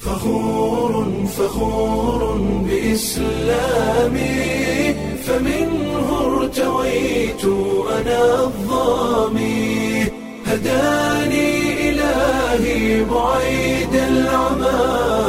فخور فخور بإسلامي فمنه ارتويت أنا الظامي هداني إلهي بعيد العمى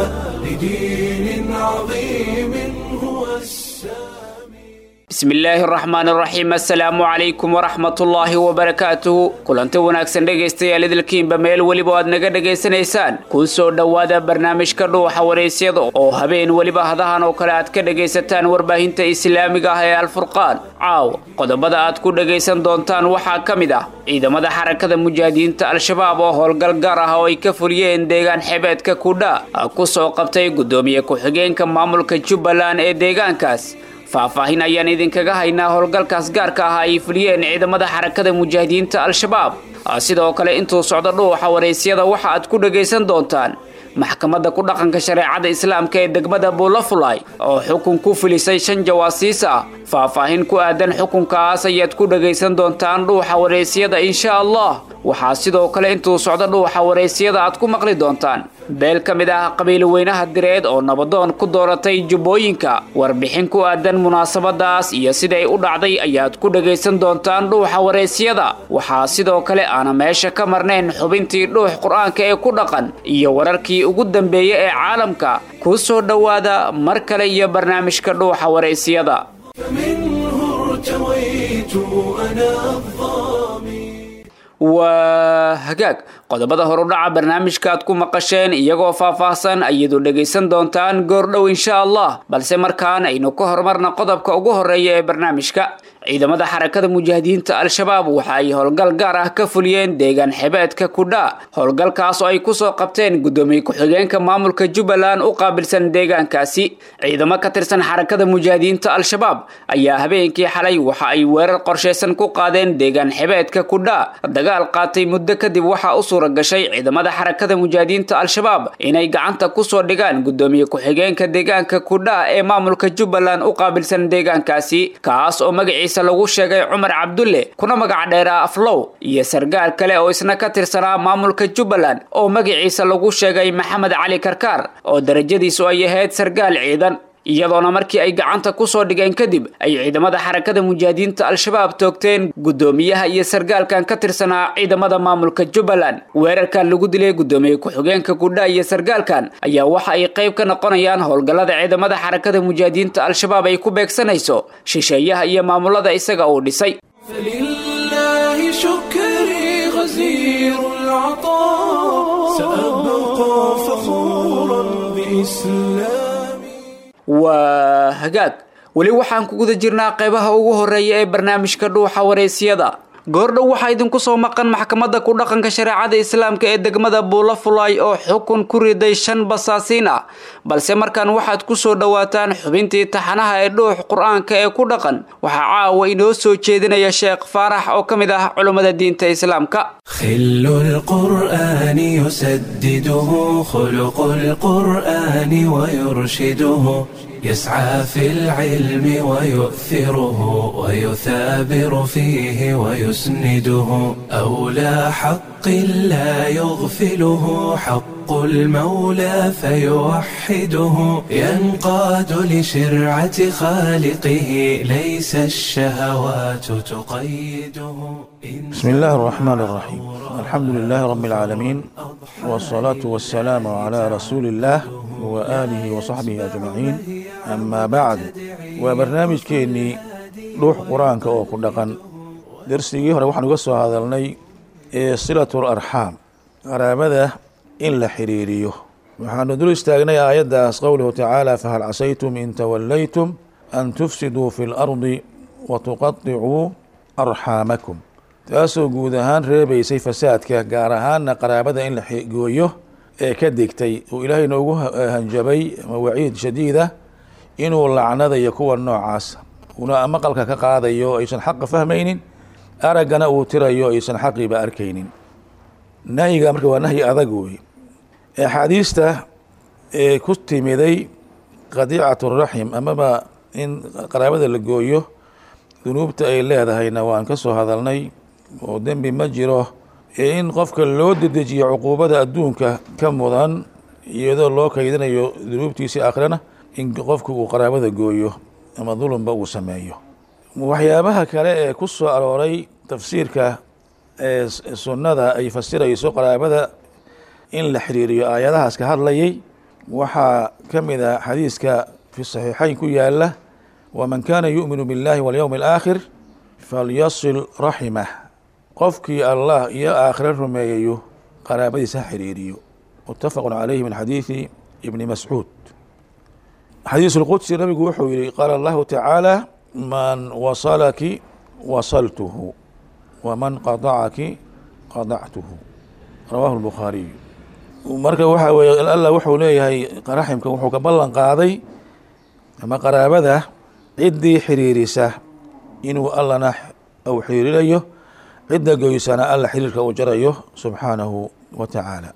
لدين عظيم هو السامي bismi illaahi araxmaan araxiim assalaamu calaykum waraxmatullaahi wabarakaatuhu kulanti wanaagsan dhegaystayaal idilkiinba meel weliba aad naga dhegaysanaysaan kuu soo dhowaada barnaamijka dhuuxa waraysyada oo habeen weliba hadahan oo kale aad ka dhegaysataan warbaahinta islaamiga ah ee alfurqaan caawa qodobada aad ku dhegaysan doontaan waxaa ka mid ah ciidamada xarakada mujaahidiinta al-shabaab oo howlgal gaar ah oo ay ka fuliyeen deegaan xebeedka kudha ku soo qabtay guddoomiye ku-xigeenka maamulka jubbaland ee deegaankaas faahfaahin ayaan idinkaga haynaa howlgalkaas gaarka ah ay fuliyeen ciidamada xarakada mujaahidiinta al-shabaab sidoo kale intuu socdo dhuuxa waraysyada waxa aad ku dhagaysan doontaan maxkamadda ku dhaqanka shareecada islaamka ee degmada buulafulay oo xukun ku filisay shan jawaasiis ah faahfaahin ku aadan xukunkaas ayaad ku dhagaysan doontaan dhuuxa waraysyada insha allah waxaa sidoo kale intuu socdo dhuuxa waraysyada aad ku maqli doontaan beel ka mid ah qabiilo weynaha direed oo nabadoon ku dooratay jubbooyinka warbixin ku aadan munaasabadaas iyo siday u dhacday ayaad ku dhagaysan doontaan dhuuxa waraysyada waxaa sidoo kale aana meesha ka marnayn xubintii dhuux qur-aanka ee ku dhaqan iyo wararkii ugu dambeeya ee caalamka kuu soo dhowaada mar kale iyo barnaamijka dhuuxa waraysyada فمنه ارتويت أنا الظامي waa hagaag qodobada horudhaca barnaamijka aad ku maqasheen iyagoo faahfaahsan ayadu dhegaysan doontaan goordhow insha allah balse markaan aynu ka horumarna qodobka ugu horeeya ee barnaamijka ciidamada xarakada mujaahidiinta al-shabaab waxa ay howlgal gaar ah ka fuliyeen deegaan xebeedka kudha howlgalkaas oo ay kusoo qabteen guddoomiye ku-xigeenka maamulka jubbaland u qaabilsan deegaankaasi ciidamo ka tirsan xarakada mujaahidiinta al-shabaab ayaa habeenkii xalay waxa ay weerar qorshaysan ku qaadeen deegaan xebeedka kudha dagaal qaatay muddo kadib waxaa u suura gashay ciidamada xarakada mujaahidiinta al-shabaab inay gacanta kusoo dhigaan guddoomiye ku-xigeenka deegaanka kudha ee maamulka jubbaland u qaabilsan deegaankaasi kaas oo magaciisa lagu sheegay cumar cabdulle kuna magac dheeraa aflow iyo sargaal kale oo isna ka tirsanaa maamulka jubbaland oo magaciisa lagu sheegay maxamed cali karkaar oo darajadiisu ay ahayd sargaal ciidan iyadoona markii ay gacanta kusoo dhigeen kadib ay ciidamada xarakada mujaahidiinta al-shabaab toogteen guddoomiyaha iyo sargaalkan ka tirsanaa ciidamada maamulka jubbaland weerarkan lagu dilay guddoomiye ku-xigeenka kudha iyo sargaalkan ayaa waxa ay qayb ka noqonayaan howlgallada ciidamada xarakada mujaahidiinta al-shabaab ay ku beegsanayso shisheeyaha iyo maamulada isaga uu dhisay فلله شكري غزير العطاء سأبقى فخورا بإسلامي waa hagaag weli waxaan ku guda jirnaa qaybaha ugu horeeya ee barnaamijka dhuuxa waraysyada goordhow waxaa idinku soo maqan maxkamadda ku dhaqanka shareecada islaamka ee degmada buulafulay oo xukun ku riday shan basaasiin ah balse markaan waxaad ku soo dhowaataan xubintii taxanaha ee dhuux qur-aanka ee ku dhaqan waxaa caawa inoo soo jeedinaya sheekh faarax oo ka mid ah culummada diinta islaamka خل القرآن يسدده خلق القرآن ويرشده يسعى في العلم ويؤثره ويثابر فيه ويسنده أولى حق لا يغفله حق المولى فيوحده ينقاد لشرعة خالقه ليس الشهوات تقيده بسم الله الرحمن الرحيم الحمد لله رب العالمين والصلاة والسلام على رسول الله وآله وصحبه أجمعين أما بعد وبرنامج كيني روح قرآنك أو كدقن درسي هore waxaan uga soo hadalnay ee silatu larxaam qaraabada in la xiriiriyo waxaanu dul istaagnay aayaddaas qowluhu tacaala fahal casaytum in tawallaytum an tufsiduu fi lardi watuqaطicuu arxaamakum taasoo guud ahaan reebaysay fasaadka gaar ahaana qaraabada in la gooyo ee ka digtay uu ilaahay noogu hanjabay ama waciid shadiida inuu lacnadayo kuwa noocaas una maqalka ka qaadayo aysan xaqa fahmaynin araggana uu tirayo aysan xaqiiba arkaynin nahyiga marka waa nahyi adag wey axaadiista ee ku timiday qadiicat raxim amaba in qaraabada la gooyo dunuubta ay leedahayna waan ka soo hadalnay oo dembi ma jiro ee in qofka loo dedejiyo cuquubada adduunka ka mudan iyadoo loo kaydinayo dunuubtiisii aakhirana in qofku uu qaraabada gooyo ama dulunba uu sameeyo waxyaabaha kale ee ku soo arooray tafsiirka ee sunnada ay fasirayso qaraabada in la xiriiriyo aayadahaas ka hadlayay waxaa ka mid ah xadiiska fi saxiixayn ku yaala waman kaana yu'minu biاllahi walyowmi alaakhir falyasil raximah qofkii allah iyo aakhire rumeeyayo qaraabadiisa ha xiriiriyo mutafaqu calayhi min xadiidi ibni mascuud xadiis اlqudsi nabigu wuxuu yihi qaala allahu tacaala man wasalaki wasaltuhu waman qadacaki qadactuhu rawahu اlbukhaariyu marka waxa weye allah wuxuu leeyahay raximka wuxuu ka ballan qaaday ama qaraabada ciddii xiriirisa inuu allana uu xiriirinayo cidda goysana alla xiriirka uu jarayo subxaanahu wa tacaala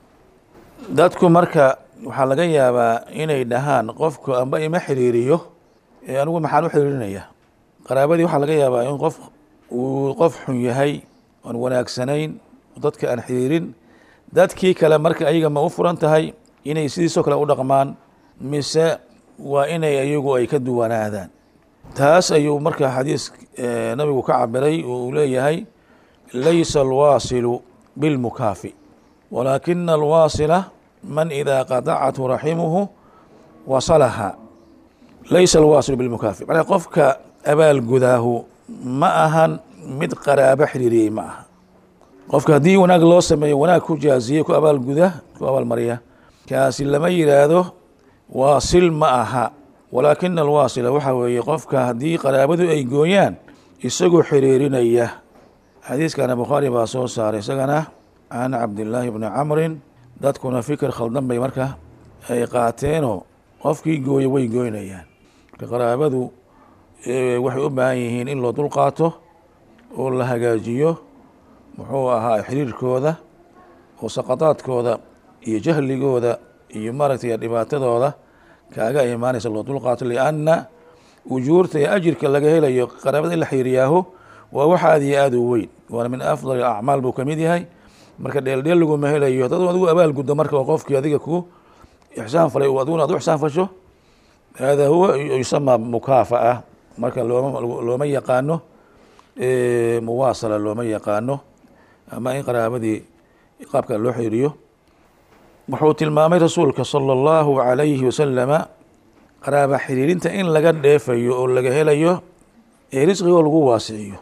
dadku marka waxaa laga yaabaa inay dhahaan qofku amba ima xiriiriyo ee anigu maxaan u xiriirinaya qaraabadii waxaa laga yaabaa in qof uu qof xun yahay aan wanaagsanayn dadka aan xiriirin dadkii kale marka ayaga ma u furan tahay inay sidiisoo kale u dhaqmaan mise waa inay ayagu ay ka duwanaadaan taas ayuu marka xadiis nabigu ka cabiray oo uu leeyahay laysa alwaasilu bilmukaafi walaakina alwaasila man idaa qadacathu raximuhu wasalaha laysa alwaasilu bilmukaafi macnaa qofka abaalgudaahu ma ahan mid qaraabo xiriiriyey ma aha qofka haddii wanaag loo sameeyo wanaag ku jaaziyey ku abaalguda ku abaalmariya kaasi lama yidhaahdo waasil ma aha walaakina alwaasila waxaa weeye qofka haddii qaraabadu ay gooyaan isagoo xiriirinaya xadiiskana bukhaari baa soo saaray isagana can cabdillaahi bni camrin dadkuna fikir khaldan bay marka ay qaateenoo qofkii gooya way goynayaan marka qaraabadu waxay u baahan yihiin in loo dulqaato oo la hagaajiyo muxuu ahaa xiriirkooda oo saqadaadkooda iyo jahligooda iyo maaragtay dhibaatadooda kaaga imaanaysa loo dulqaato lianna ujuurta iyo ajirka laga helayo qaraabada in la xiriiriyaahu waa wax aad iyo aad u weyn waana min afdal acmaal buu kamid yahay marka dheeldheel laguma helayo dad adigu abaal guddo marka oo qofkii adiga ku ixsaan falay adiguna ad u ixsaan fasho hada huwa yusamaa mukaafa'a marka looma looma yaqaano muwaasala looma yaqaano ama in qaraabadii qaabka loo xiriiriyo wuxuu tilmaamay rasuulka salى اllahu عalayhi wasalama qaraaba xiriirinta in laga dheefayo oo laga helayo ee risqigoo lagu waasiciyo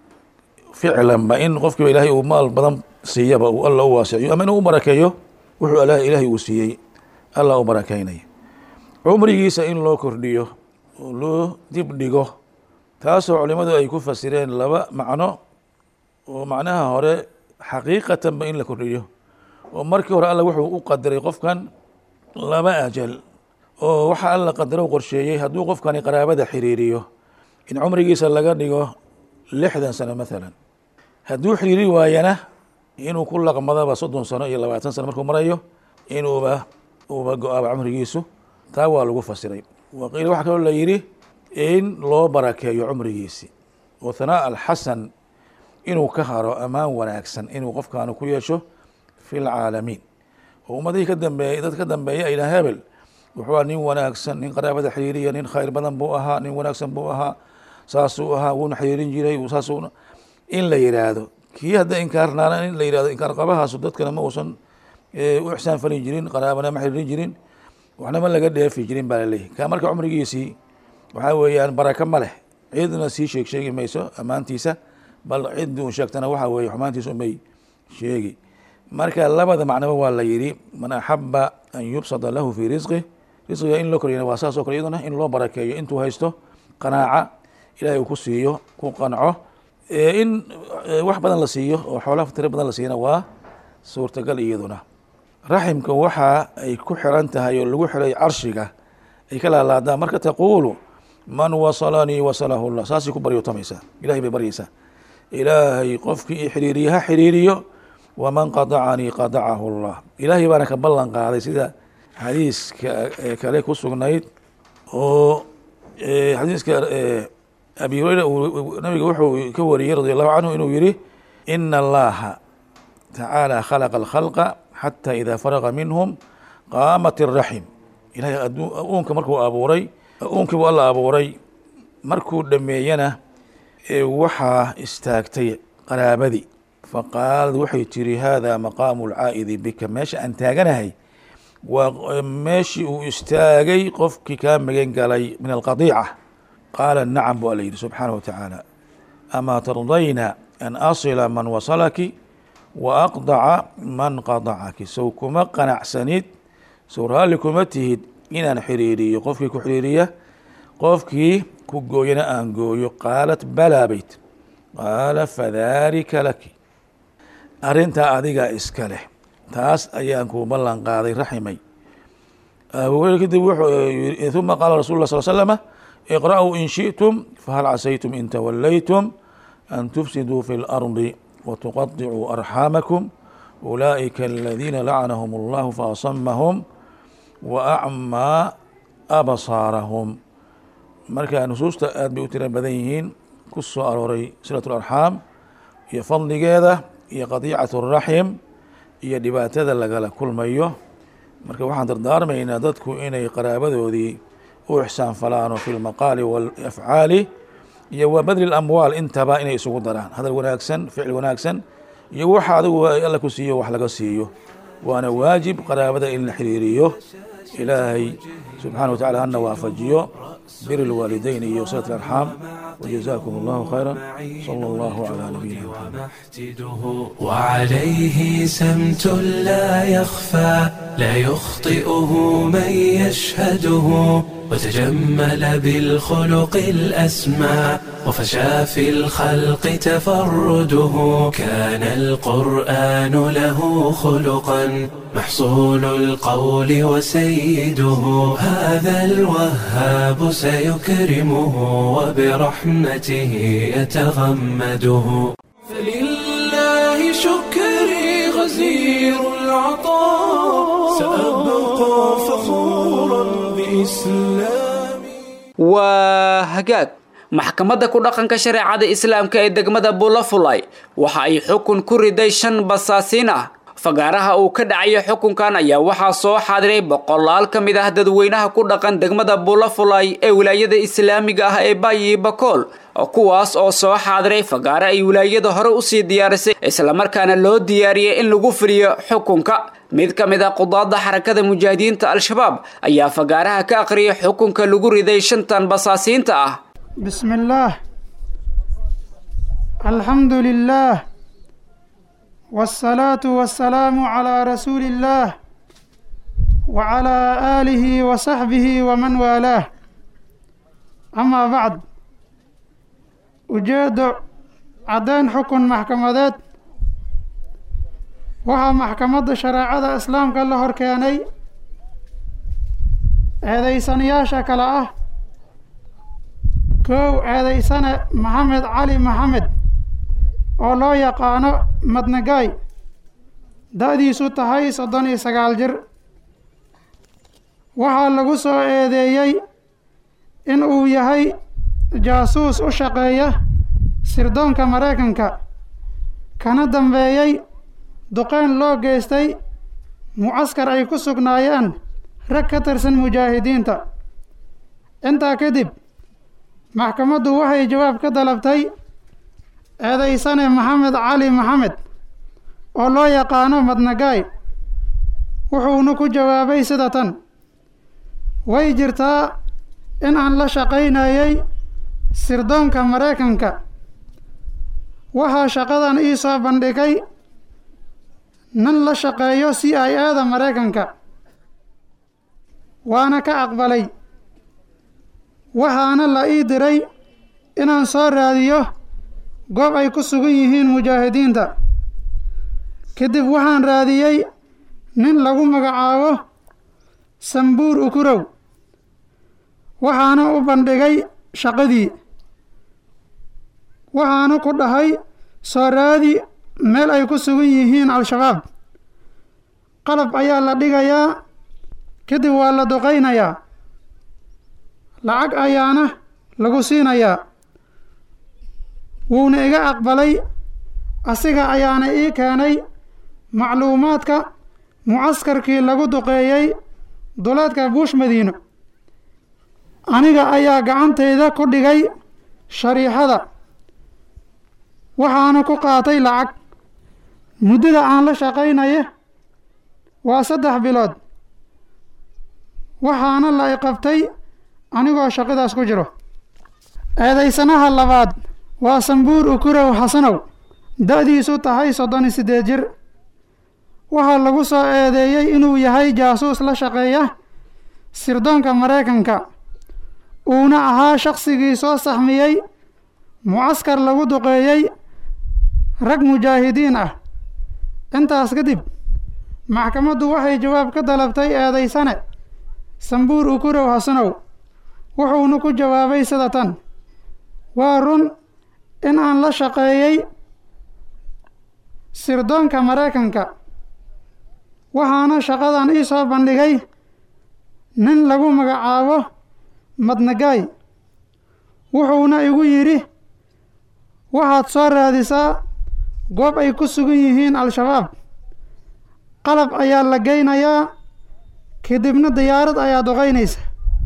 ficlanba in qofkiiba ilaahay uu maal badan siiyaba uu alla u waasiciyo ama inuu u barakeeyo wuxuu ilaahay uu siiyey alla u barakeynaya cumrigiisa in loo kordhiyo oo loo dib dhigo taasoo culimadu ay ku fasireen laba macno oo macnaha hore xaqiiqatanba in la kordhiyo oo markii hore alla wuxuu u qadaray qofkan laba ajal oo waxa alla qadaro qorsheeyey hadduu qofkani qaraabada xiriiriyo in cumrigiisa laga dhigo lixdan sano maalan hadduu xiriiri waayana inuu ku laqmadaba soddon sano iyo labaatan sano markuu marayo inuuba uuba go-aaba cumrigiisu taa waa lagu fasiray waqiila waxaa kaloo la yidhi in loo barakeeyo cumrigiisi oo hanaa alxasan inuu ka haro ammaan wanaagsan inuu qofkaanu ku yeesho fi lcaalamiin oo ummadihii ka dambeeyey dad ka dambeeya ay dhaha hebel wuxuu aha nin wanaagsan nin qaraabada xiriiriya nin khayr badan buu ahaa nin wanaagsan buu ahaa saasuu ahaa wuuna xiriirin jiray saas in la yidhaahdo kii hadda inkaarnaana in la yihahdo inkaar qabahaasu dadkana ma uusan u ixsaan falin jirin qaraabana ma xiriirin jirin waxna ma laga dheefi jirin baa laleeyahy ka marka cumrigiisii waxaa weeyaan baraka ma leh cidna sii sheeg sheegi mayso ammaantiisa bal cid uu sheegtana waxa weeye xumaantiisa umay sheegi marka labada macnoba waa la yidhi man axaba an yubsada lahu fii risqih risqiga in loo koryana waa saas o kale iyaduna in loo barakeeyo intuu haysto qanaaca ilahay uu ku siiyo ku qanco in wax badan la siiyo oo xoola tiro badan la siiyana waa suurtagal iyaduna raximka waxa ay ku xiran tahay oo lagu xiray carshiga ay ka laalaadaan marka taquulu man wasalanii wasalahu llah saasay ku baryootamaysaa ilahay bay baryaysaa ilaahay qofkii i xiriiriye ha xiriiriyo waman qadacanii qadacahu llah ilaahay baana ka ballan qaaday sida xadiiska kale ku sugnayd oo xadiiska abi hureyra nabiga wuxuu ka wariyey radi allahu canhu inuu yihi ina allaha tacaala khalaqa alkhalqa xata ida faraqa minhum qaamat iraxim ilahay uunka markuu abuuray uunkii buu alla abuuray markuu dhameeyana waxaa istaagtay qaraabadii faqaalad waxay tiri hada maqaamu lcaa'idi bika meesha aan taaganahay waa meeshii uu istaagay qofkii kaa magan galay min alqadiica qaala nacam bu alla yidhi subxaanah wa tacaala amaa tardayna an asila man wasalaki wa aqdaca man qadacaki sow kuma qanacsanid sow raalli kuma tihid inaan xiriiriyo qofkii ku xiriiriya qofkii ku gooyana aan gooyo qaalat balaa bayt qaala fadalika laki arrintaa adigaa iska leh taas ayaan kuu ballan qaaday raximay kadib wuxuu uma qaala rasul lah sal slama iqra'uu in shiئtum fahal casaytum in tawallaytum an tufsiduu fi اlardi watuqaطicuu arxaamakum ulaa'ika aladiina lacnahum اllahu faasamahum waacmaa absaarahum marka nusuusta aad bay u tira badan yihiin ku soo arooray silaة اlarxaam iyo fadligeeda iyo qadiicaة الraxim iyo dhibaatada lagala kulmayo marka waxaan dardaarmaynaa dadku inay qaraabadoodii u ixsaan falaano fi lmaqaali walafcaali iyo wa badli lamwaal intaba inay isugu daraan hadal wanaagsan ficil wanaagsan iyo waxa adigu alla ku siiyo wax laga siiyo waana waajib qaraabada in la xiriiriyo ilaahay subxana wa tacala hana waafajiyo bir lwaalideyn iyo silat arxaam وجزاكم الله خيرا صلى الله على نبينا محمد وعليه سمت لا يخفى لا يخطئه من يشهده وتجمل بالخلق الأسمى وفشى في الخلق تفرده كان القرآن له خلقا محصول القول وسيده هذا الوهاب سيكرمه وبرحمته يتغمده فلله شكري غزير العطاء سأبقى فخورا بإسلامي waa hagaag maxkamadda ku dhaqanka shareecada islaamka ee degmada bulafulay waxa ay xukun ku riday shan basaasiin ah fagaaraha uu ka dhacayo xukunkan ayaa waxaa soo xaadiray boqolaal ka mid ah dadweynaha ku dhaqan degmada bulafulay ee wilaayada islaamiga ah ee bayi bakool kuwaas oo soo xaadiray fagaare ay wilaayada hore usii diyaarisay islamarkaana loo diyaariyey in lagu fuliyo xukunka mid ka mid a qudaadda xarakada mujaahidiinta al-shabaab ayaa fagaaraha ka aqriyay xukunka lagu riday shantan basaasiinta ah بسم الله الحمد لله والصلاة والسلام على رسول الله وعلى آله وصحبه ومن والاه أما بعد أجاد عدين حكم محكمات وها محكمة شريعة إسلام كله هركياني هذا سنياشا كلا أه kow eedaysane maxamed cali maxamed oo loo yaqaano madnagaay da-diisu tahay soddon iyo sagaal jir waxaa lagu soo eedeeyey in uu yahay jaasuus u shaqeeya sirdoonka maraykanka kana dambeeyey duqeyn loo geystay mucaskar ay ku sugnaayeen rag ka tirsan mujaahidiinta intaa kadib maxkamaddu waxay jawaab ka dalabtay eedaysane maxamed cali maxamed oo loo yaqaano madnagaay wuxuuna ku jawaabay sida tan way jirtaa in aan la shaqaynayay sirdoonka maraykanka waxaa shaqadan ii soo bandhigay nin la shaqeeyo c i a da maraykanka waana ka aqbalay waxaana la ii diray inaan soo raadiyo goob ay ku sugan yihiin mujaahidiinta kadib waxaan raadiyey nin lagu magacaabo sambuur ukurow waxaana u bandhigay shaqadii waxaana ku dhahay soo raadi meel ay ku sugan yihiin al-shabaab qalab ayaa la dhigayaa kadib waa la duqaynayaa lacag ayaana lagu siinayaa wuuna iga aqbalay asiga ayaana ii keenay macluumaadka mucaskarkii lagu duqeeyey duleedka buush madiino aniga ayaa gacantayda ku dhigay shariixada waxaana ku qaatay lacag muddada aan la shaqaynaya waa saddex bilood waxaana la iqabtay anigoo shaqadaas ku jiro eedaysanaha labaad waa sambuur ukurow xasanow da-diisu tahay soddon iyo siddeed jir waxaa lagu soo eedeeyey inuu yahay jaasuus la shaqeeya sirdoonka maraykanka uuna ahaa shaqsigii soo saxmiyey mucaskar lagu duqeeyey rag mujaahidiin ah intaas kadib maxkamaddu waxay jawaab ka dalabtay eedaysane sambuur ukurow xasanow wuxuuna ku jawaabay sida tan waa run in aan la shaqeeyey sirdoonka maraykanka waxaana shaqadan ii soo bandhigay nin lagu magacaabo madnagaay wuxuuna igu yidhi waxaad soo raadisaa goob ay ku sugan yihiin al-shabaab qalab ayaa la geynayaa kadibna diyaarad ayaa duqaynaysa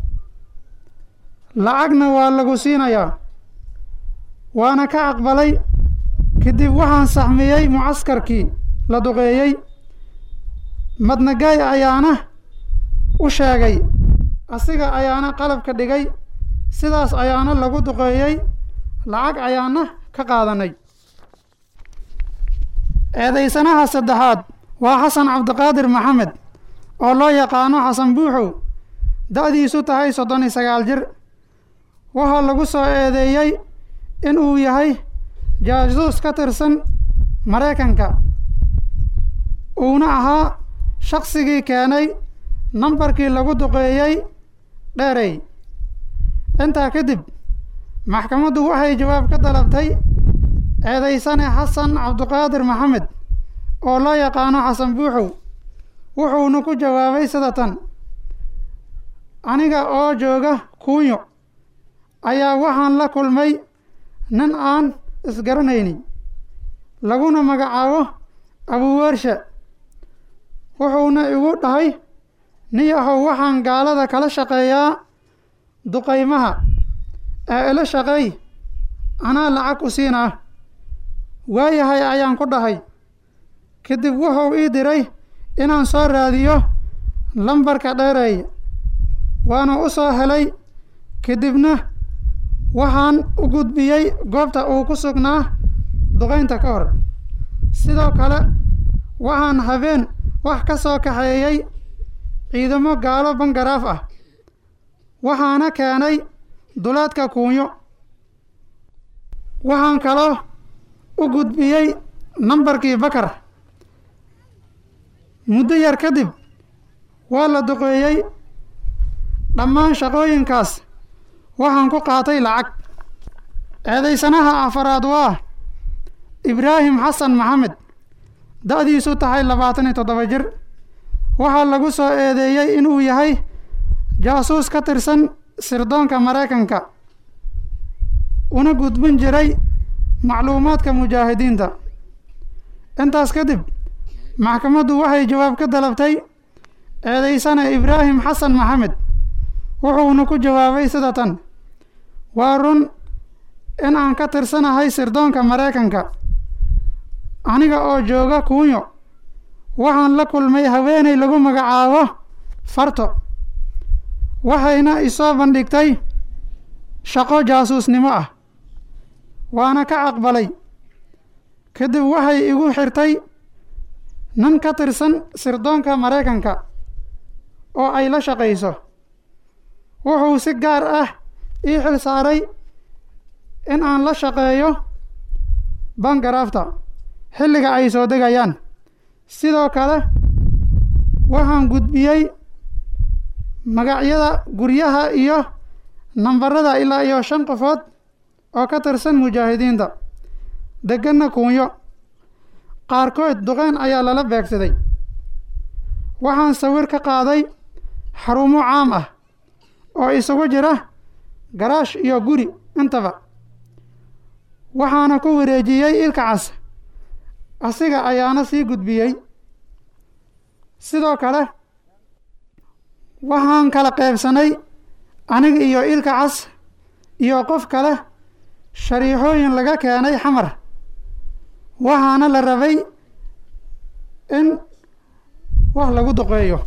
lacagna waa lagu siinayaa waana ka aqbalay kadib waxaan saxmiyey mucaskarkii la duqeeyey madnagaay ayaana u sheegay asiga ayaana qalabka dhigay sidaas ayaana lagu duqeeyey lacag ayaana ka qaadanay eedaysanaha saddexaad waa xasan cabdiqaadir maxamed oo loo yaqaano xasan buuxow da-diisu tahay soddon iyo sagaal jir waxaa lagu soo eedeeyey in uu yahay jaasuus ka tirsan maraykanka uuna ahaa shaqsigii keenay nambarkii lagu duqeeyey dheerey intaa kadib maxkamaddu waxay jawaab ka dalabtay eedaysane xasan cabdiqaadir maxamed oo loo yaqaano xasan buuxow wuxuuna ku jawaabay sida tan aniga oo jooga kuunyo ayaa waxaan la kulmay nin aan isgaranaynin laguna magacaabo abuweershe wuxuuna igu dhahay niyahow waxaan gaalada kala shaqeeyaa duqaymaha ee ila shaqeey anaa lacag u siinaa waayahay ayaan ku dhahay kadib wuxuu ii diray inaan soo raadiyo lambarka dheereeya waana u soo helay kadibna waxaan u gudbiyey goobta uu ku sugnaa duqaynta ka hor sidoo kale waxaan habeen wax ka soo kaxeeyey ciidamo gaalo bangaraaf ah waxaana keenay duleedka kuunyo waxaan kaloo u gudbiyey nambarkii bakar muddo yar kadib waa la duqeeyey dhammaan shaqooyinkaas waxaan ku qaatay lacag eedaysanaha afaraad waa ibraahim xasan maxamed da-diisu tahay labaatan iyo toddoba jir waxaa lagu soo eedeeyey inuu yahay jaasuus ka tirsan sirdoonka maraykanka una gudbin jiray macluumaadka mujaahidiinta intaas kadib maxkamaddu waxay jawaab ka dalabtay eedaysane ibraahim xasan maxamed wuxuuna ku jawaabay sida tan waa run in aan ka tirsanahay sirdoonka maraykanka aniga oo jooga kuunyo waxaan la kulmay haweeney lagu magacaabo farto waxayna isoo bandhigtay shaqo jaasuusnimo ah waana ka aqbalay kadib waxay igu xirtay nin ka tirsan sirdoonka maraykanka oo ay la shaqayso wuxuu si gaar ah ii xil saaray in aan la shaqeeyo bangaraafta xilliga ay soo degayaan sidoo kale waxaan gudbiyey magacyada guryaha iyo nambarada ilaa iyo shan qofood oo ka tirsan mujaahidiinta deganna kuunyo qaarkood duqeyn ayaa lala beegsaday waxaan sawir ka qaaday xarumo caam ah oo isugu jira garaash iyo guri intaba waxaana ku wareejiyey ilka cas asiga ayaana sii gudbiyey sidoo kale waxaan kala qaybsanay aniga iyo ilka cas iyo qof kale shariixooyin laga keenay xamar waxaana la rabay in wax lagu duqeeyo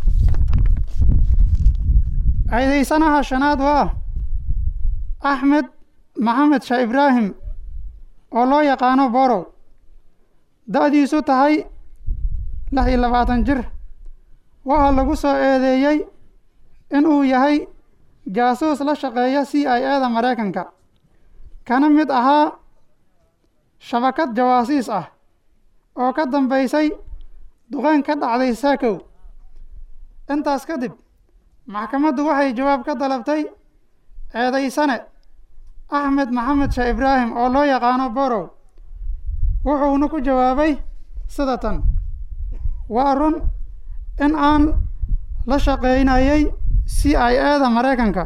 ceedaysanaha shanaad waa axmed maxamed shah ibraahim oo loo yaqaano borow da-diisu tahay lix iyo labaatan jir waxaa lagu soo eedeeyey in uu yahay jaasuus la shaqeeya c i a da maraykanka kana mid ahaa shabakad jawaasiis ah oo ka dambeysay duqeyn ka dhacday saakow intaas kadib maxkamaddu waxay jawaab ka dalabtay eedaysane axmed maxamed shah ibraahim oo loo yaqaano borow wuxuuna ku jawaabay sida tan waa run in aan la shaqeynayay c i a da maraykanka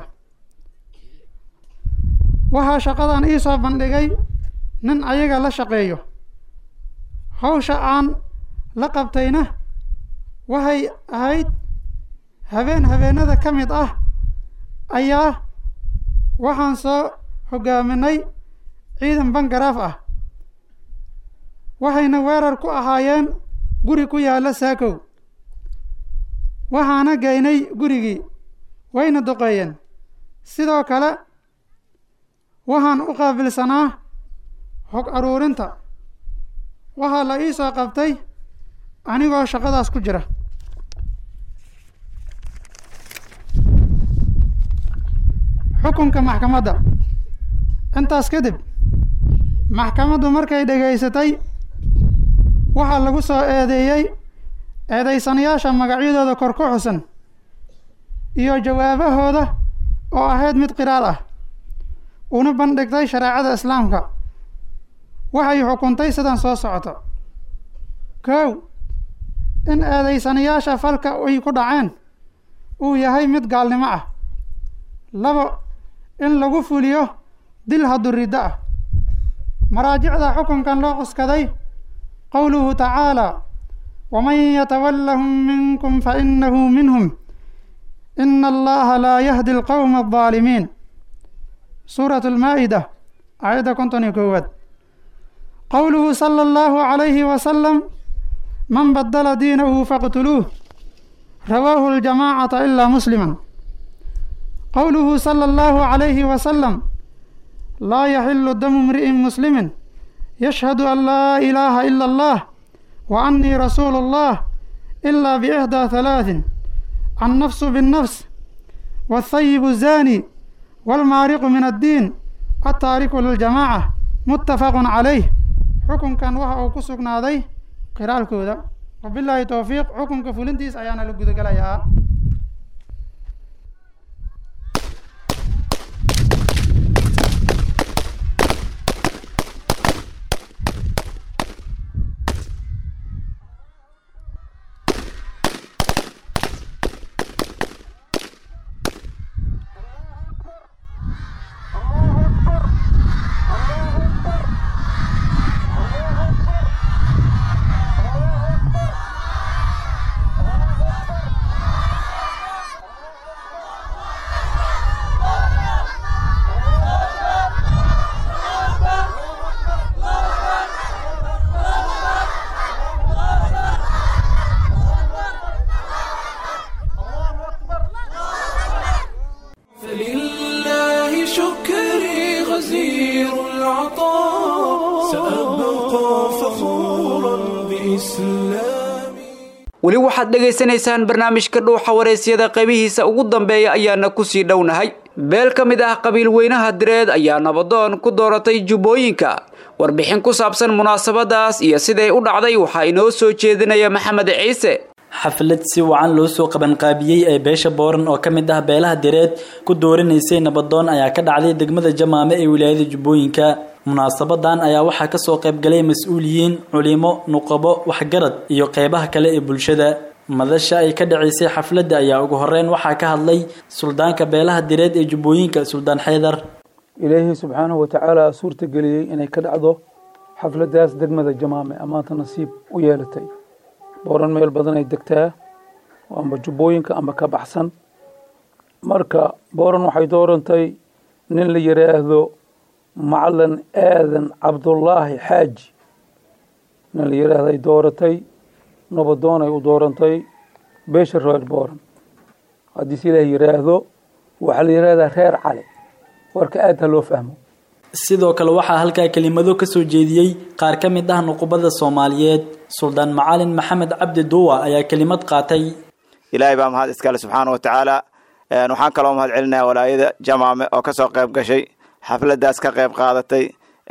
waxaa shaqadan ii soo bandhigay nin ayaga la shaqeeyo hawsha aan la qabtayna waxay ahayd habeen habeenada ka mid ah ayaa waxaan soo hogaaminay ciidan bangaraaf ah waxayna weerar ku ahaayeen guri ku yaalla saakow waxaana geynay gurigii wayna duqeeyeen sidoo kale waxaan u qaabilsanaa hog aruurinta waxaa la ii soo qabtay anigoo shaqadaas ku jira xukunka maxkamadda intaas kadib maxkamaddu markay dhegaysatay waxaa lagu soo eedeeyey eedaysanayaasha magacyadooda kor ku xusan iyo jawaabahooda oo ahayd mid qiraal ah una bandhigtay shareecada islaamka waxay xukuntay sidan soo socoto kow in eedaysanayaasha falka ay ku dhaceen uu yahay mid gaalnimo ah labo in lagu fuliyo dil haduriddo ah maraajicda xukunkan loo cuskaday qowluhu tacaalى wman yatawalahum minkum fainahu minhm ina allaha laa yahdi اlqowma الظaalimiin suuraة اlmaa-ida aayadda konton iyo koowaad qowluhu salى اllahu عalayhi wasalam man badala diinahu faqtuluuh rawaahu اljamacata ilaa muslima qowluhu salى اllahu عalayhi wasalam laa yaxilu damu mri'in muslimi yashhadu an laa ilaaha ila اllah wa annii rasuulu اllah ilaa biixdaa halaaثin annafsu biاnnafs wاthayibu الzani wاlmaariqu min addiin altaariku liljamaaca muttafaqu calayh xukunkan waxa uu ku sugnaaday qiraalkooda wabilaahi towfiiq xukunka fulintiis ayaana la gudagalayaa فلله شكري غزير العطاء سأبقى فخورا بإسلامي weli waxaad dhegaysanaysaan barnaamijka dhuuxa waraysyada qaybihiisa ugu dambeeya ayaana kusii dhownahay beel ka mid ah qabiil weynaha direed ayaa nabadoon ku dooratay jubbooyinka warbixin ku saabsan munaasabadaas iyo siday u dhacday waxaa inoo soo jeedinaya maxamed ciise xaflad si wacan loo soo qabanqaabiyey ee beesha booran oo ka mid ah beelaha direed ku dooranaysay nabadoon ayaa ka dhacday degmada jamaame ee wilaayada jubbooyinka munaasabadan ayaa waxaa kasoo qaybgalay mas-uuliyiin culimo nuqabo waxgarad iyo qeybaha kale ee bulshada madasha ay ka dhacaysay xafladda ayaa ugu horeyn waxaa ka hadlay suldaanka beelaha direed ee jubbooyinka suldaan xeydar ilaahay subxaanahu watacaala suurta geliyey inay ka dhacdo xafladaas degmada jamaame amaanta nasiib u yeelatay booran meel badan ay degtaa amba jubbooyinka amba ka baxsan marka booran waxay doorantay nin la yidhaahdo macalin aadan cabdullaahi xaaji nin la yidhaahday dooratay nabadoonay u doorantay beesha reer booran haddii si ilaah yidhaahdo waxaa la yidhahdaa reer cali warka aad ha loo fahmo sidoo kale waxaa halkaa kelimado ka soo jeediyey qaar ka mid ah nuqubada soomaaliyeed suldaan macalin maxamed cabdi duuwa ayaa kelimad qaatay ilaahay baa mahad iskale subxaana wa tacaala waxaan kaloo mahad celinaya walaayada jamaame oo kasoo qayb gashay xafladaas ka qayb qaadatay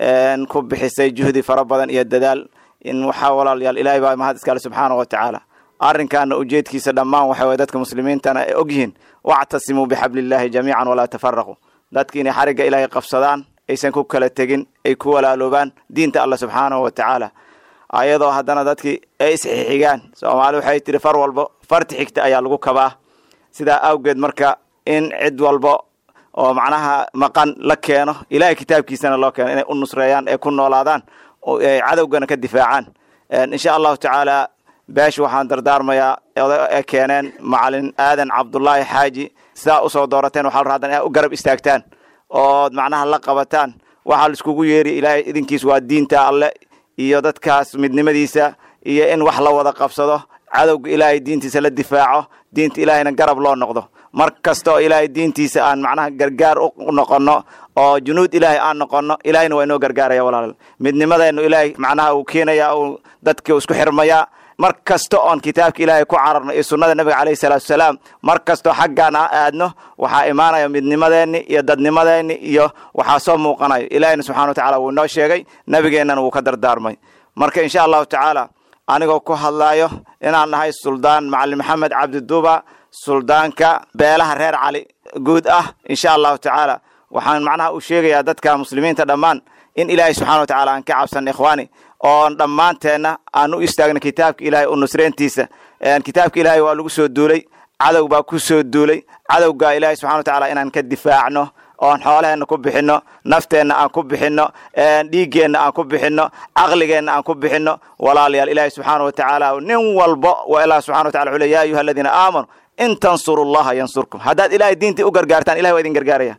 ku bixisay juhdi fara badan iyo dadaal in waxaa walaalayaal ilaahay baa mahad iskale subxaana wa tacaala arrinkaana ujeedkiisa dhammaan waxa weye dadka muslimiintana ay ogyihiin wactasimuu bixablillahi jamiican walaa tafaraquu dadki inay xarigga ilaahay qabsadaan aysan ku kala tegin ay ku walaaloobaan diinta alla subxaanahu wa tacaala ayadoo haddana dadkii ay isxixigaan soomaali waxay tihi far walbo farti xigta ayaa lagu kabaa sidaa awgeed marka in cid walbo oo macnaha maqan la keeno ilaahay kitaabkiisana loo keeno inay u nusreeyaan ee ku noolaadaan ay cadowgana ka difaacaan insha allahu tacaala beesha waxaan dardaarmayaa ee keeneen macalin aadan cabdullaahi xaaji sidaa usoo doorateen waxaa la rabaa inaad u garab istaagtaan ood macnaha la qabataan waxaa laiskugu yeeri ilaahay idinkiis waa diinta alle iyo dadkaas midnimadiisa iyo in wax la wada qabsado cadowga ilaahay diintiisa la difaaco diinta ilaahayna garab loo noqdo mar kasta oo ilaahay diintiisa aan macnaha gargaar u noqono oo junuud ilaahay aan noqono ilaahayna waa inoo gargaaraya walaal midnimadeennu ilaahay macnaha uu keenaya uu dadka isku xirmayaa mar kasta oon kitaabka ilaahay ku cararno iyo sunnada nabiga caleyhi salaatu wasalaam mar kastoo xaggaan a aadno waxaa imaanaya midnimadeenni iyo dadnimadeenni iyo waxaa soo muuqanayo ilaahayna subxana wa tacala wuu inoo sheegay nabigeennana wuu ka dardaarmay marka insha allahu tacaala anigoo ku hadlaayo inaan nahay suldaan macalin maxamed cabdiduuba suldaanka beelaha reer cali guud ah insha allahu tacaala waxaan macnaha u sheegayaa dadka muslimiinta dhammaan in ilaahay subxana wa tacala aan ka cabsan ikhwaani oon dhammaanteenna aan u istaagno kitaabka ilaahay u nusreyntiisa kitaabka ilaahay waa lagu soo duulay cadow baa ku soo duulay cadowgaa ilaahay subxana wa tacala inaan ka difaacno oon xoolaheenna ku bixinno nafteenna aan ku bixinno dhiiggeenna aan ku bixinno caqligeenna aan ku bixinno walaalayaal ilaahay subxaana wa tacaala nin walbo waa ilaah subxana wa tacala wuxuu le ya ayuha aladiina aamanuu in tansuru llaha yansurkum haddaad ilaahay diintii u gargaartaan ilahay waa idin gargaaraya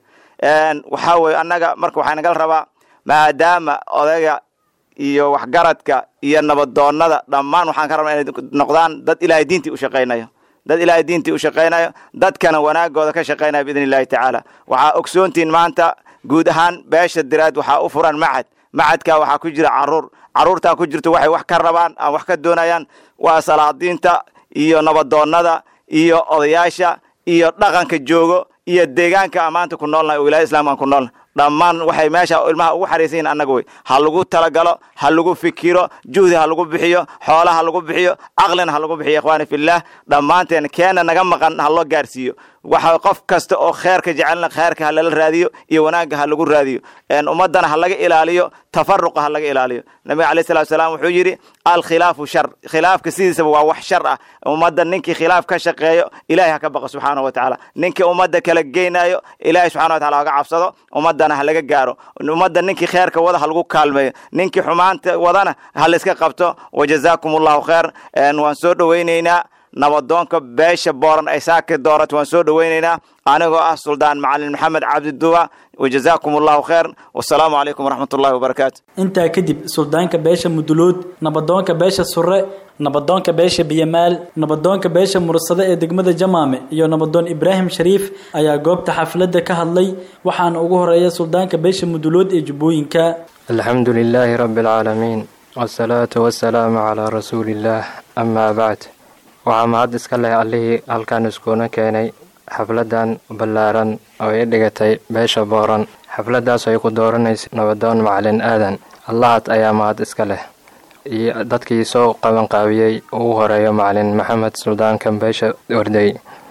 waxaa weye annaga marka waxaa nagala rabaa maadaama odayga iyo waxgaradka iyo nabadoonnada dhammaan waxaan ka rabnaa inay noqdaan dad ilaahay diintii u shaqaynayo dad ilaahay diintii u shaqaynayo dadkana wanaagooda ka shaqaynaya biidn illahi tacaala waxaa ogsoontiin maanta guud ahaan beesha diraad waxaa u furan macad macadkaa waxaa ku jira caruur caruurtaa ku jirto waxay wax ka rabaan aan wax ka doonayaan waa salaadiinta iyo nabadoonnada iyo odayaasha iyo dhaqanka joogo iyo deegaanka aan maanta ku noolnahay oo wilaaya islamka aan ku noolnahay dhammaan waxay meesha ilmaha ugu xariisan yihin annaga wey ha lagu talagalo ha lagu fikiro juhdi ha lagu bixiyo xoola ha lagu bixiyo caqlina ha lagu bixiyo ikhwaani fillaah dhammaanteen keena naga maqan ha loo gaarsiiyo waxa qof kasta oo kheerka jecelna kheerka ha lala raadiyo iyo wanaagga ha lagu raadiyo ummaddana ha laga ilaaliyo tafaruqa ha laga ilaaliyo nabiga alayh salatu salaam wuxuu yidhi alkhilaafu shar khilaafka sidiisaba waa wax shar ah ummadda ninkii khilaaf ka shaqeeyo ilahay ha ka baqa subxaana wa tacaala ninkii ummadda kala geynayo ilahay subxana wa tacala haga cabsado ummaddana ha laga gaaro ummadda ninkii kheerka wada ha lagu kaalmeeyo ninkii xumaanta wadana ha layska qabto wajazaakum allahu khayr waan soo dhoweyneynaa nabadoonka beesha booran ay saaka doorato waan soo dhoweyneynaa anigoo ah suldaan macalin maxamed cabdiduwa wajazaakum allahu khayr wasalaamu calaykum waraxmat ullahi wabarakaatu intaa kadib suldaanka beesha mudulood nabadoonka beesha surre nabadoonka beesha biyamaal nabadoonka beesha mursade ee degmada jamaame iyo nabadoon ibraahim shariif ayaa goobta xafladda ka hadlay waxaana ugu horeeya suldaanka beesha mudulood ee jubbooyinka alxamdu lilaahi rabbi alcaalamiin wasalaatu wasalaamu calaa rasuuliillaah amaa bacd waxaa mahad iska leh allihii halkan iskuuna keenay xafladan ballaaran oo ay dhigatay beesha booran xafladaas ay ku dooranaysa nabadoon macalin aadan allahaad ayaa mahad iska leh iyo dadkii soo qabanqaabiyey ugu horeeyo macalin maxamed suldaankan beesha ordey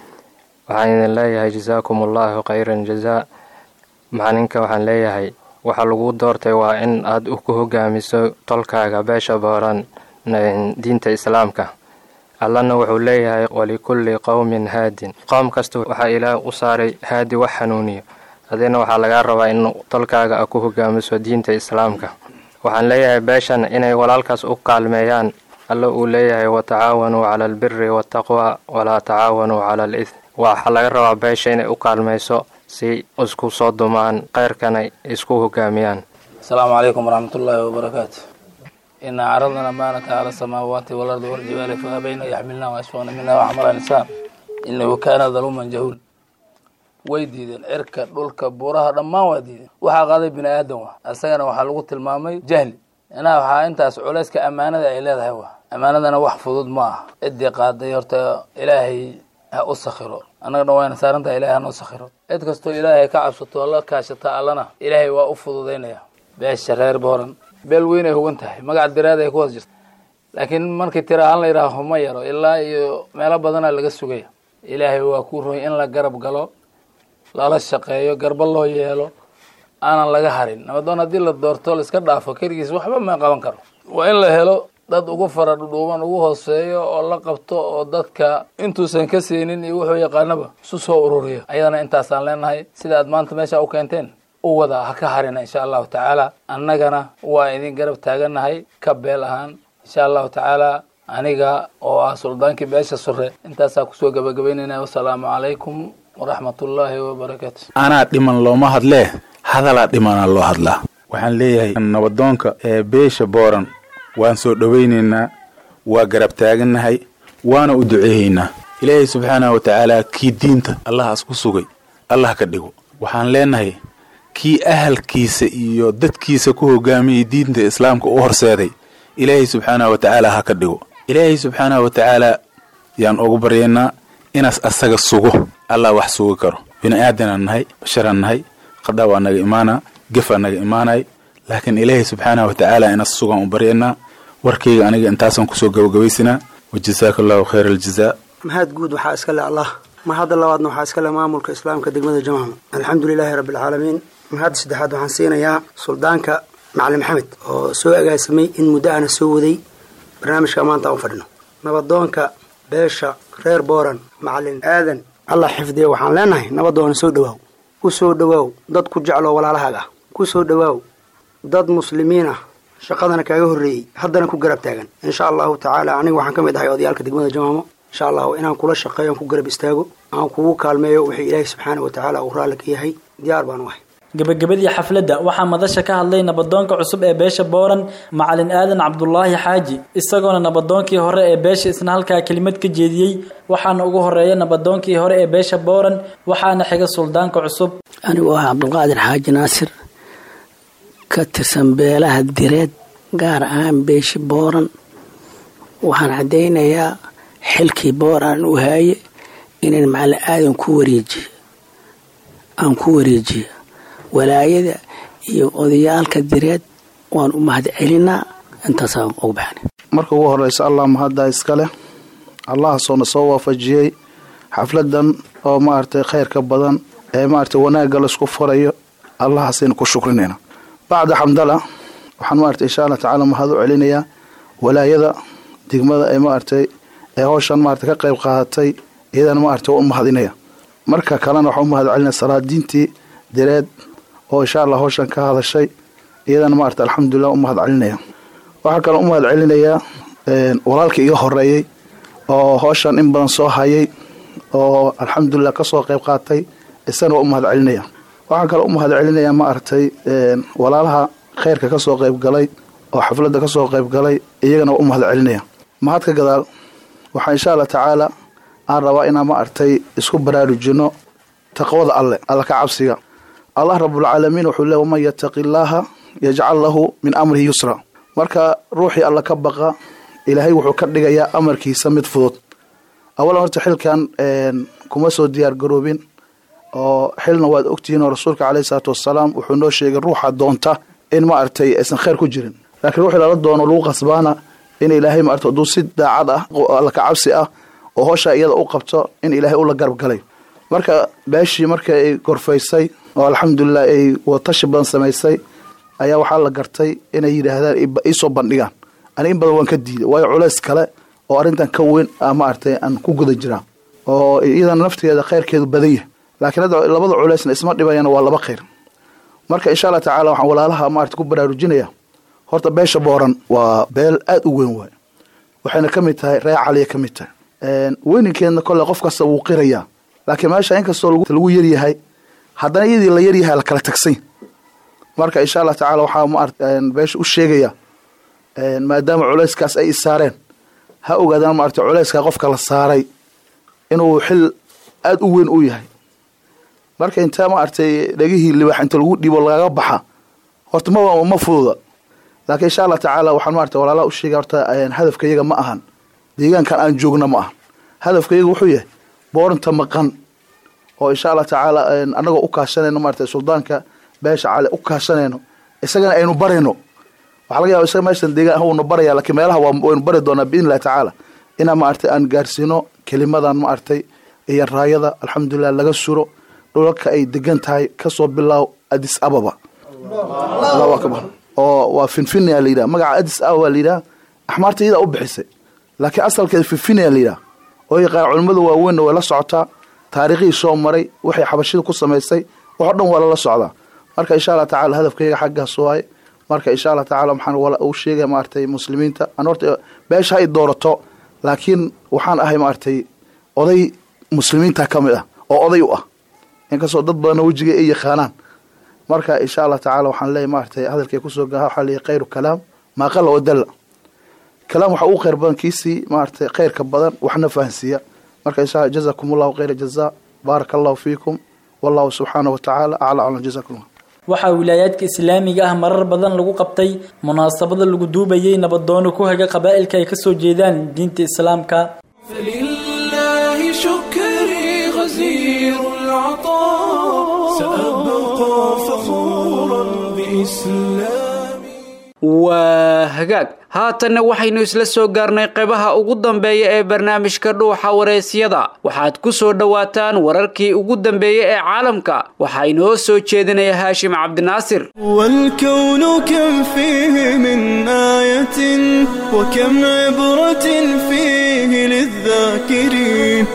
waxaan idin leeyahay jasaakum allahu khayran jazaa macalinka waxaan leeyahay waxaa lagu doortay waa in aad ku hogaamiso tolkaaga beesha booran diinta islaamka allana wuxuu leeyahay walikulli qowmin haadin qoom kasta waxaa ilaah u saaray haadi wax hanuuniyo adina waxaa lagaa rabaa in tolkaaga a ku hogaamiso diinta islaamka waxaan leeyahay beeshan inay walaalkaas u kaalmeeyaan alla uu leeyahay watacaawanuu cala albiri waataqwa walaa tacaawanuu cala alidm waxaa laga rabaa beesha inay u kaalmayso si isku soo dumaan kheyrkana isku hogaamiyaan asalaamu calaykum waraxmatullaahi wabarakaatu inaa caradna amaanata cala asamaawaati waalardi waljibaali fa abayna yaxmilna waashfaqna mina waxmala insaan inahu kaana daluuman jahuul way diideen cirka dhulka buuraha dhammaan waa diideen waxaa qaaday bini aadan wa isagana waxaa lagu tilmaamay jahli inaa waxaa intaas culayska ammaanada ay leedahay wa ammaanadana wax fudud ma ah ciddii qaaday horta ilaahay ha u sakhiro annaga dhan wayna saarantaha ilahay hanoo sakhiro cid kastoo ilaahay ka cabsato la kaashata allana ilaahay waa u fududaynaya beesha reer booran beel weyn ay hugan tahay magac diraad ay ku hoos jirta laakiin markii tira ahaan la yidhaaho ma yaro ilaa iyo meelo badanaa laga sugaya ilaahay waa ku roy in la garab galo lala shaqeeyo garba loo yeelo aanan laga harin nabadoon haddii la doorto laiska dhaafo keligiis waxba ma qaban karo waa in la helo dad ugu fara dhudhuuban ugu hooseeyo oo la qabto oo dadka intuusan ka siinin iyo wuxuu yaqaanaba isu soo ururiyo ayadana intaasaan leenahay sida aad maanta meesha u keenteen u wada ha ka harina insha allahu tacaala annagana waa idin garab taaganahay ka beel ahaan insha allahu tacaala aniga oo ah suldaankii beesha sure intaasaa kusoo gabagabaynayna wasalaamu calaykum waraxmatullaahi wabarakaatu anaa dhiman looma hadlee hadalaa dhimanaa loo hadlaa waxaan leeyahay nabadoonka ee beesha booran waan soo dhowaynaynaa waa garab taagannahay waana u duceehaynaa ilaahay subxaanahu wa tacaala kii diinta allahaas ku sugay allah ka dhigo waxaan leenahay kii ahalkiisa iyo dadkiisa ku hogaamiyay diinta islaamka u horseeday ilaahay subxaanahu wa tacaala ha ka dhigo ilaahay subxaanahu wa tacaala yaan ugu baryaynaa inaas asaga sugo allah wax sugi karo bini aadanaan nahay basharaan nahay qadhaa waa naga imaanaa gefaa naga imaanay laakiin ilaahay subxaanahu wa tacaala inaas sugaan u baryaynaa warkayga aniga intaasaan kusoo gabagabaysanaa wajasaaka allahu khayra aljazaa mahad guud waxaa iska le allah mahadda labaadna waxaa iska le maamulka islaamka degmada jamaama alxamdu lilaahi rabbi alcaalamiin mahadda saddexaad waxaan siinayaa suldaanka macalin maxamed oo soo agaasamay in muddo aana soo waday barnaamijka maanta aan u fadhino nabadoonka beesha reer booran macalin aadan allah xifdiya waxaan leenahay nabadoona soo dhawaaw ku soo dhawaaw dad ku jecloo walaalahaaga ah ku soo dhawaaw dad muslimiin ah shaqadana kaaga horreeyey haddana ku garab taagan insha allahu tacaala aniga waxaan ka mid ahay odayaalka degmada jamaamo insha allahu inaan kula shaqeeyo aan ku garab istaago aan kugu kaalmeeyo wixii ilaahay subxaana wa tacaala uu raalli ka yahay diyaar baan u ahay gabagabadii xafladda waxaa madasha ka hadlay nabadoonka cusub ee beesha booran macalin aadan cabdulaahi xaaji isagoona nabadoonkii hore ee beesha isna halkaa kelimad ka jeediyey waxaana ugu horeeya nabadoonkii hore ee beesha booran waxaana xiga suldaanka cusub anigoo ah cabdulqaadir xaaji naasir ka tirsan beelaha direed gaar ahaan beeshi booran waxaan caddaynayaa xilkii booran u haaye inaan macalin aadan ku wareejiyo aan ku wareejiyo walaayada iyo odayaalka direed waan u mahad celinaa intaasaan ugu baxnay marka ugu horeysa allah mahaddaa iska leh allahaasoo soo waafajiyey xafladan oo maaragtay khayrka badan ee maaragtay wanaagga laisku furayo allahaasaynu ku shukrinayna bacda xamdala waxaan maaragtay insha allah tacaala mahad u celinayaa walaayada degmada ee maaragtay ee howshan maaragtay ka qayb qaadatay iyadana maaragtay waa u mahadinaya marka kalena waxaan u mahad celinaya salaadiintii direed oo insha allah howshan ka hadashay iyadana maarata alxamdulilah u mahad celinaya waxaa kaloo u mahad celinayaa walaalka iga horeeyey oo howshan in badan soo hayay oo alxamdulilah kasoo qayb qaatay isana waa u mahad celinaya waxaa kaloo u mahad celinaya maaragtay walaalaha khayrka kasoo qayb galay oo xafladda kasoo qayb galay iyagana waa u mahad celinaya mahad ka gadaal waxaa insha allah tacaala aan rabaa inaan maaragtay isku baraarujino taqwada alle alla ka cabsiga allah rabulcaalamiin wuxuu le waman yataqi illaaha yajcal lahu min amrihi yusra marka ruuxii alla ka baqa ilaahay wuxuu ka dhigayaa amarkiisa mid fudud awalan horta xilkan kuma soo diyaar garoobin oo xilna waad ogtihiin oo rasuulka caleyhi salaatu wasalaam wuxuu noo sheegay ruuxa doonta in maaragtay aysan khayr ku jirin laakiin ruuxii lala doono lagu qasbaana in ilaahay maarata hadduu si daacad ah alla ka cabsi ah oo howshaa iyada u qabto in ilaahay ula garab galay marka beeshii marka ay gorfaysay oo alxamdulilah ay watashi badan samaysay ayaa waxaa la gartay inay yidhaahdaan iisoo bandhigaan ani in badan waan ka diiday waayo culays kale oo arrintan ka weyn maaragtay aan ku guda jiraa oo iyadana naftigeeda khayrkeedu badan yahay laakiin hadda labada culaysna isma dhibayana waa laba khayr marka insha allah tacala waxaan walaalaha maarata ku baraarujinaya horta beesha booran waa beel aada u weyn waay waxayna ka mid tahay ree caliya ka mid tahay weyninkeedna kole qof kasta wuu qirayaa laakiin meesha inkastoo lagu yaryahay haddana iyadii la yaryahay la kala tagsay marka insha allah tacala waxaa maarata beesha u sheegaya maadaama culayskaas ay isaareen ha ogaadaan maarata culayska qofka la saaray inuu xil aada u weyn u yahay marka intaa maaragtay dhegihii libaax inta lagu dhibo lagaga baxa horta ma ma fududa laakiin insha allah tacaala waxaan maarata walaalaha u sheegay horta hadafka yaga ma ahan deegaankan aan joogna ma ahan hadafka yaga wuxuu yahay boorinta maqan oo insha allah tacaala annagoo u kaashanayno maarata suldaanka beesha cali u kaashanayno isagana aynu barayno waxaa laga yaba isaga meeshan deegaan hawnu baraya laakiin meelaha waynu bari doonaa biidn illahi tacaala inaan maaragtay aan gaarsiino kelimadan maaragtay iyo raayada alxamdulilah laga suro dhulalka ay degan tahay kasoo bilaaw adis ababa allahu akbar oo waa finfinia la yidhaha magaca adis ababa la yidhaha axmaarta iyadaa u bixisay laakiin asalkeeda finfinia la yidhaha oo yaqaan culimmada waaweynna way la socotaa taariikhihii soo maray waxay xabashida ku samaysay waxo dhan waa lala socdaa marka insha allah tacala hadafkayga xaggaas waaye marka insha allah tacala waxaan u sheegaya maaragtay muslimiinta aan horta beesha hay doorato laakiin waxaan ahay maaragtay oday muslimiinta ka mid ah oo oday u ah inkastoo dad badanna wejiga ay yaqaanaan marka insha allah tacala waxaan leeyahy maaragtay hadalkay kusoo gaha waxaa leeyahy khayru kalaam maa qala oo dalla kalaam waxa ugu khayr badan kiisii maaragtay khayrka badan waxna fahansiiya marka insha allah jazakum allahu khayra jazaa baaraka allahu fiikum wallahu subxaanahu wa tacaala acla aclam jazakum allah waxaa wilaayaadka islaamiga ah marar badan lagu qabtay munaasabada lagu duubayay nabadoono ku haga qabaa'ilka ay kasoo jeedaan diinta islaamka فلله شكري غزير العطاء سأبقى فخورا بإسلامي waa hagaag haatanna waxaynu isla soo gaarnay qaybaha ugu dambeeya ee barnaamijka dhuuxa waraysyada waxaad ku soo dhowaataan wararkii ugu dambeeyey ee caalamka waxaa inoo soo jeedinaya haashim cabdinaasir والكون كم فيه من آية وكم عبرة فيه للذاكرين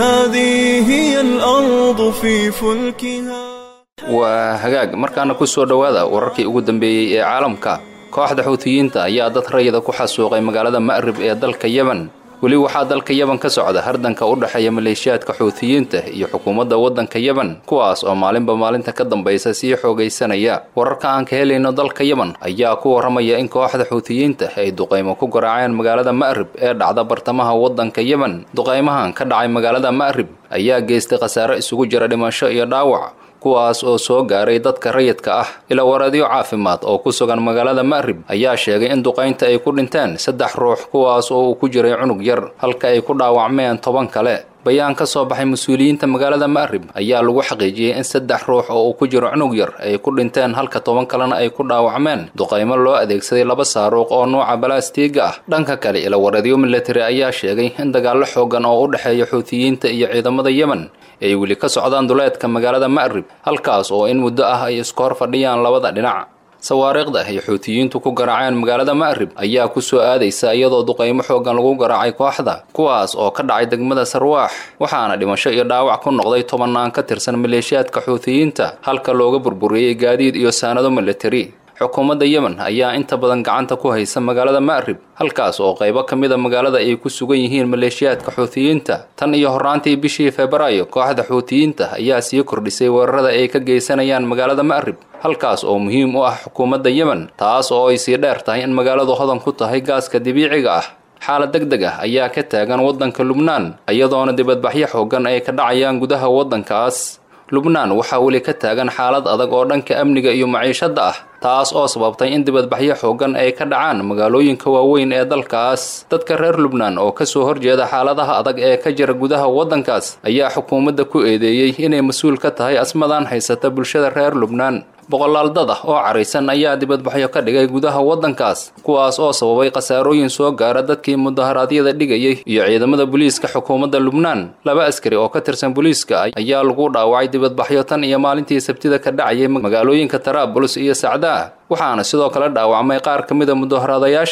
فهذه هي الأرض في فلكها waa hagaag markaana ku soo dhowaada wararkii ugu dambeeyey ee caalamka kooxda xuutiyiinta ayaa dad rayida ku xasuuqay magaalada ma'rib ee dalka yemen weli waxaa dalka yemen ka socda hardanka u dhexeeya maleeshiyaadka xuutiyiinta iyo xukuumadda waddanka yemen kuwaas oo maalinba maalinta ka dambaysa sii xoogaysanaya wararka aan ka helayno dalka yemen ayaa ku warramaya in kooxda xuutiyiinta ay duqaymo ku garaaceen magaalada ma'rib ee dhacda bartamaha waddanka yemen duqaymahan ka dhacay magaalada ma'rib ayaa geystay khasaare isugu jira dhimasho iyo dhaawac kuwaas oo soo gaaray dadka rayidka ah ila wareedyo caafimaad oo ku sugan magaalada ma'rib ayaa sheegay in duqaynta ay ku dhinteen saddex ruux kuwaas oo uu ku jiray cunug yar halka ay ku dhaawacmeen toban kale bayaan ka soo baxay mas-uuliyiinta magaalada ma'rib ayaa lagu xaqiijiyey in saddex ruux oo uu ku jiro cunug yar ay ku dhinteen halka toban kalena ay ku dhaawacmeen duqaymo loo adeegsaday laba saaruuq oo nuuca balaastiiga ah dhanka kale ila wareedyo military ayaa sheegay in dagaallo xoogan oo u dhexeeya xuutiyiinta iyo ciidamada yemen ay weli ka socdaan duleedka magaalada ma'rib halkaas oo in muddo ah ay isku hor fadhiyaan labada dhinac sawaariikhda ay xuutiyiintu ku garaaceen magaalada ma'rib ayaa ku soo aadaysa iyadoo duqaymo xoogan lagu garaacay kooxda kuwaas oo ka dhacay degmada sarwaax waxaana dhimasho iyo dhaawac ku noqday tobannaan ka tirsan maleeshiyaadka xuutiyiinta halka looga burburiyey gaadiid iyo saanado militari xukuumadda yemen ayaa inta badan gacanta ku haysa magaalada ma'rib halkaas oo qaybo ka mid a magaalada ay ku sugan yihiin maleeshiyaadka xuutiyiinta tan iyo horraantii bishii febraayo kooxda xuutiyiinta ayaa sii kordhisay weerarada ay ka geysanayaan magaalada ma'rib halkaas oo muhiim u ah xukuumadda yemen taas oo ay sii dheer tahay in magaaladu hodan ku tahay gaaska dabiiciga ah xaalad deg deg ah ayaa ka taagan waddanka lubnaan iyadoona dibadbaxyo xoogan ay ka dhacayaan gudaha waddankaas lubnaan waxaa weli ka taagan xaalad adag oo dhanka amniga iyo maciishadda ah taas oo sababtay in dibadbaxyo xoogan ay ka dhacaan magaalooyinka waaweyn ee dalkaas dadka reer lubnaan oo kasoo horjeeda xaaladaha adag ee ka jira gudaha waddankaas ayaa xukuumadda ku eedeeyey inay mas-uul ka tahay asmadan haysata bulshada reer lubnaan boqolaal dad ah oo caraysan ayaa dibadbaxyo ka dhigay gudaha waddankaas kuwaas oo sababay khasaarooyin soo gaara dadkii mudaharaadyada dhigayay iyo ciidamada booliiska xukuumadda lubnaan laba askari oo ka tirsan booliiska ayaa lagu dhaawacay dibadbaxyo tan iyo maalintii sabtida ka dhacayay magaalooyinka taraabuls iyo sacdaa waxaana sidoo kale dhaawacmay qaar ka mida mudaharaadayaasha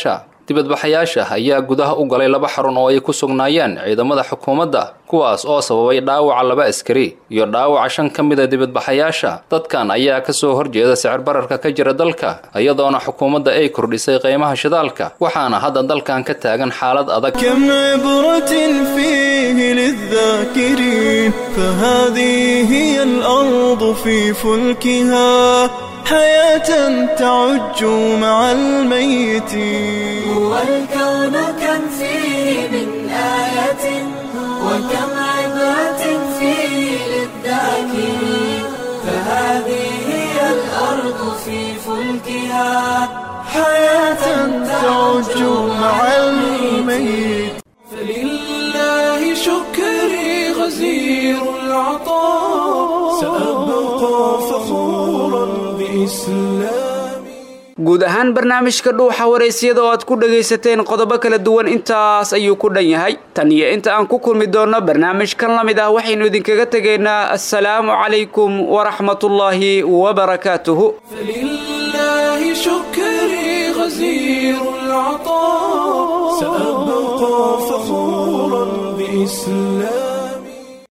dibadbaxayaasha ayaa gudaha u galay laba xarun oo ay ku sugnaayeen ciidamada xukuumadda kuwaas oo sababay dhaawaca laba askari iyo dhaawaca shan ka mida dibadbaxayaasha dadkan ayaa kasoo horjeeda sicir bararka ka jira dalka iyadoona xukuumadda ay kordhisay qiimaha shidaalka waxaana hadda dalkan ka taagan xaalad adag كم عبرة فيه للذاكرين فهذه هي الأرض في فلكها حياة تعج مع الميتين هو الكون كم فيه من آية وكم عبرة فيه للذاكرين فهذه هي الأرض في فلكها حياة تعج مع الميت فلله شكري غزير العطاء سأبقى فخورا بإسلامي guud ahaan barnaamijka dhuuxa waraysyada oo aad ku dhagaysateen qodobo kala duwan intaas ayuu ku dhan yahay tan iyo inta aan ku kulmi doonno barnaamijkan la mid ah waxaynu idinkaga tegaynaa assalaamu calaykum waraxmatullaahi wabarakaatuhu فلله شكري غزير العطاء سأبقى فخورا بإسلامي